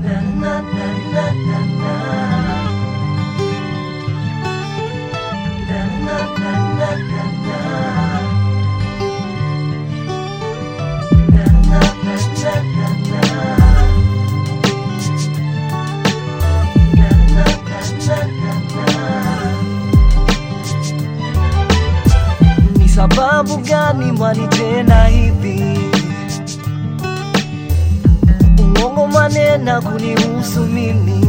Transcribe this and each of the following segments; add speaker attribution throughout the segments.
Speaker 1: Ni sababu gani mwanitenda hivi? Uongo manena kunihusu mimi,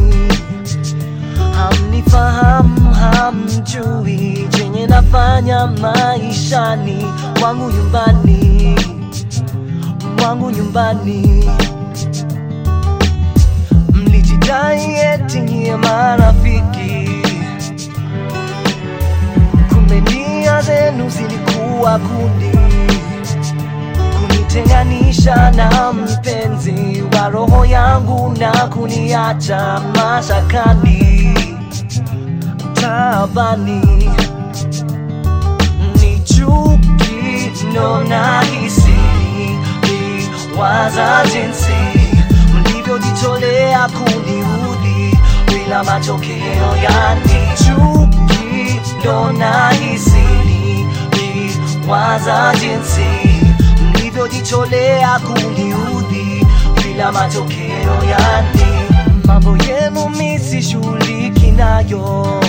Speaker 1: hamnifahamu, hamjui chenye nafanya maishani mwangu, nyumbani mwangu, nyumbani. Mlijidai eti nyie marafiki kumbe nia zenu zilikuwa kundi kunitenganisha na mpenzi wa roho yangu na kuniacha mashakani taabani ni chuki ndo nahisi waza jinsi mlivyojitolea kuniudhi bila matokeo yani chuki ndo nahisi waza jinsi mlivyojitolea kuniudhi bila matokeo yani mambo yenu misishughuliki nayo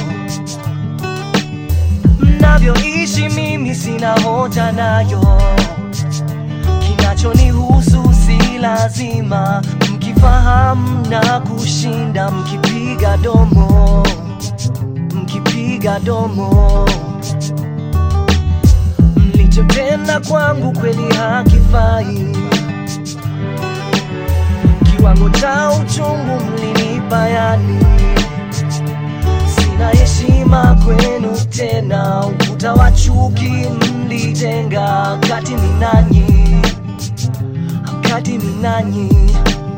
Speaker 1: mnavyoishi mimi sina hoja nayo kinachonihusu si lazima mkifahamu na kushinda mkipiga domo mkipiga domo mlichotenda kwangu kweli hakifai kiwango cha uchungu mlinipa yani sina heshima kwenu tena ukuta wa chuki mlitenga kati ni nanyi kati ni nanyi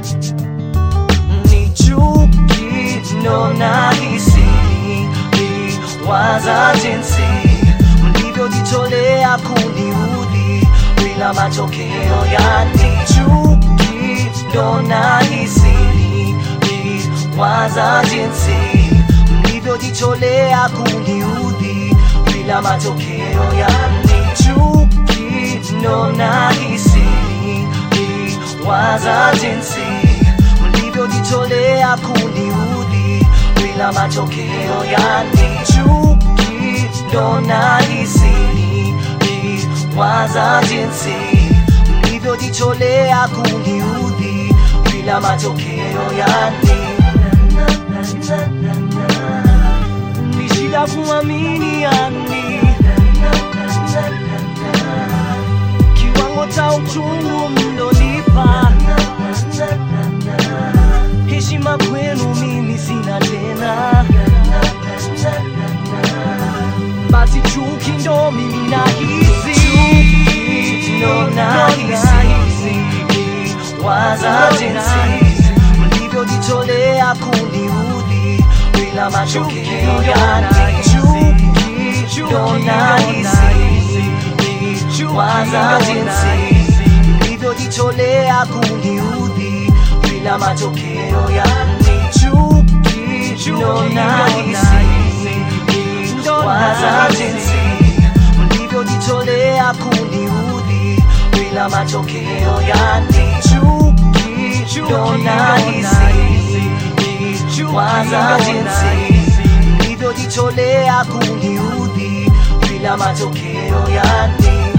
Speaker 1: ni chuki ndo nahisi waza jinsi mlivyojitolea kuniudhi bila matokeo yani chuki ndo nahisi waza jinsi mlivyojitolea kuniudhi bila matokeo yani chuki ndo nahisi waza jinsi mlivyojitolea kuniudhi bila matokeo yani chuki ndo nahisi waza jinsi mlivyojitolea kuniudhi bila matokeo yani ni shida kuamini yani kiwango cha uchungu mlonipa heshima kwenu mimi sina tena basi chuki ndo mimi nahisi ndo nahisi waza jinsi mlivyojitolea kuniudhi bila matokeo yani chuki ndo nahisi waza jinsi mlivyojitolea kuniudhi bila matokeo yani chuki ndo nahisi waza jinsi mlivyojitolea kuniudhi bila matokeo yani chuki ndo nahisi waza jinsi mlivyojitolea kuniudhi bila matokeo yani